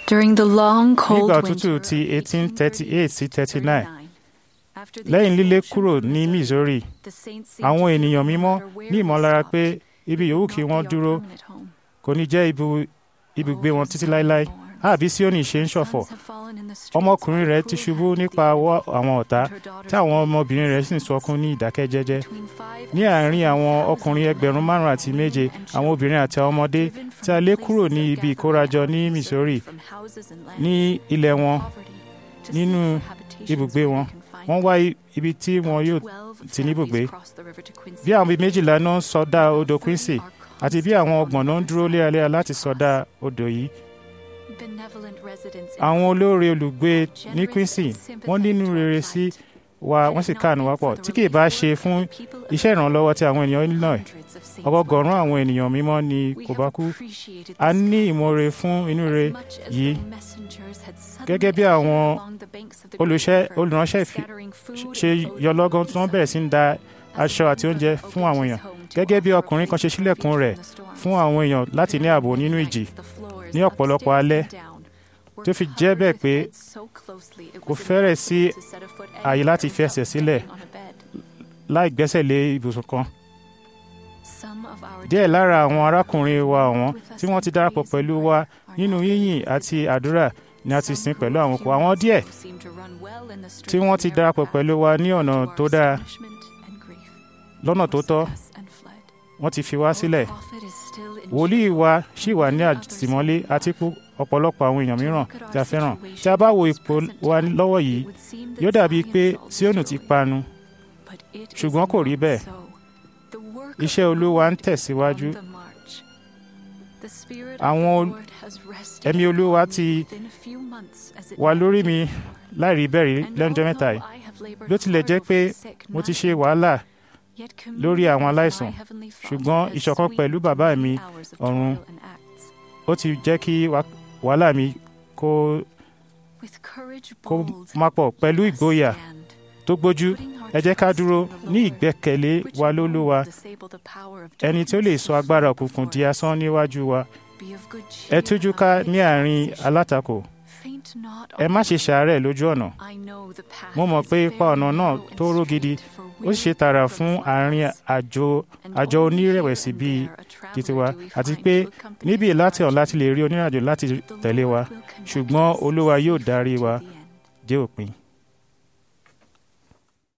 During the long cold nígbà winter òtútù ti of 1838 sí 39 after the lẹ́yìn lílé expulsion kúrò from ní the Missouri church, the saints seemed àwọn to ènìyàn feel mímọ́ no matter where ní they ìmọ̀lára stopped, pé ibi yòówù would kí not wọ́n be our dúró permanent home. kò ní jẹ́ ibu- ibùgbé wọn títí láéláé àbí Síónì ṣe ń ṣọ̀fọ̀ Sons have fallen in the streets ọmọkùnrin by rẹ̀ the ti cruel ṣubú hand of nípa the ọwọ́ enemy, àwọn ọ̀tá and her daughters tí àwọn weep. ọmọbìnrin rẹ̀ sì ń sọkún ní ìdákẹ́jẹ́jẹ́ Between five ní and àárín seven àwọn thousand ọkùnrin ẹgbẹ̀rún men, márùn àti méje women, and àwọn children obìnrin àti àwọn ọmọdé driven from tí a lé the kúrò places ní of ibi gathering ìkórajọ ní and Missouri from houses and lands, ní ilẹ̀ wọn poverty, to nínú seek for habitations ibùgbé where wọn they can find wọ́n wá i- ibi tí wọn yóò Twelve ti ní ibùgbé families crossed the river to Quincy. bí àwọn bíi méjìlá náà ń sọdá odò Quincy Are àti bí àwọn ọgbọ̀n náà ń dúró léraléra láti sọdá odò yìí benevolent residents in àwọn olóore olùgbé are ní generous Quincy and wọ́n sympathetic nínú to our rere sí plight. wa Had wọ́n it sì not káàánú been wá pọ̀ for the tí kì í bá relief ṣe work fún of the people of iṣẹ́ ìrànlọ́wọ́ tí àwọn ènìyàn Illinois hundreds of saints ọgọgọ̀rún were àwọn ènìyàn mímọ́ ni We kò have bá kú appreciated a this ní kindness ìmoore fún inú as rere much as yìí the messengers had suddenly gẹ́gẹ́ bí appeared àwọn along the banks of the olùṣẹ́ Great River, olùránṣẹ́ ìfi- scattering food ṣe and clothing yọlọ́gán tí on wọ́n the bẹ̀rẹ̀ sí ń da As aṣọ one àti oúnjẹ brother fún opened àwọn his èèyàn home to gẹ́gẹ́ bí offer a ọkùnrin kan ṣe place of ṣílẹ̀kùn refuge rẹ̀ from the storms. fún àwọn èèyàn láti ní ààbò nínú ìjì ní ọ̀pọ̀lọpọ̀ alẹ́ tó fi jẹ́ bẹ́ẹ̀ pé kò fẹ́rẹ̀ sí ààyè láti fi ẹsẹ̀ sílẹ̀ láì gbẹ́sẹ̀ lé ibùsùn kan díẹ̀ lára àwọn arákùnrin wa ọ̀wọ́n tí wọ́n ti darapọ̀ pẹ̀lú wa nínú yíyìn àti àdúrà ni a ti sìn pẹ̀lú àwọn òkú àwọn díẹ̀ tí wọ́n ti darapọ̀ pẹ̀lú wa ní ọ̀nà tó dáa lọ́nà tó tọ́ wọ́n ti fi wá sílẹ̀ wòlíì wa ṣì wà ní àtìmọ́lé àti kú ọ̀pọ̀lọpọ̀ àwọn èèyàn mìíràn tí a fẹ́ràn tí a bá wo ipò wa lọ́wọ́ yìí yóò dàbí pé Síónù ti panu ṣùgbọ́n kò rí bẹ́ẹ̀ iṣẹ́ Olúwa ń tẹ̀síwájú àwọn ẹ̀mí Olúwa ti wà lórí mi láìrí bẹ́ẹ̀ rí lẹ́nujọ́ mẹ́ta yìí bí ó tilẹ̀ jẹ́ pé mo ti ṣe wàhálà lórí àwọn aláìsàn ṣùgbọ́n ìṣọ̀kan pẹ̀lú bàbá mi ọ̀run ó ti jẹ́ kí wàhálà mi kó kó má pọ̀ pẹ̀lú ìgboyà tó gbójú ẹ jẹ́ ká dúró ní ìgbẹ́kẹ̀lé wa lólúwa ẹni tí ó lè sọ agbára òkùnkùn di asán níwájú wa ẹ tújú ká ní àárín alátakò ẹ má ṣe ṣàárẹ̀ lójú ọ̀nà mo mọ̀ pé ipa ọ̀nà náà tó ró gidi ó ṣe tààrà fún àárín àjò àjọ onírẹ̀wẹ̀sì bíi ti tiwa àti pé níbi láti ọ̀n láti lè rí onírìnàjò láti tẹ̀lé wa ṣùgbọ́n olúwa yóò darí wa dé òpin.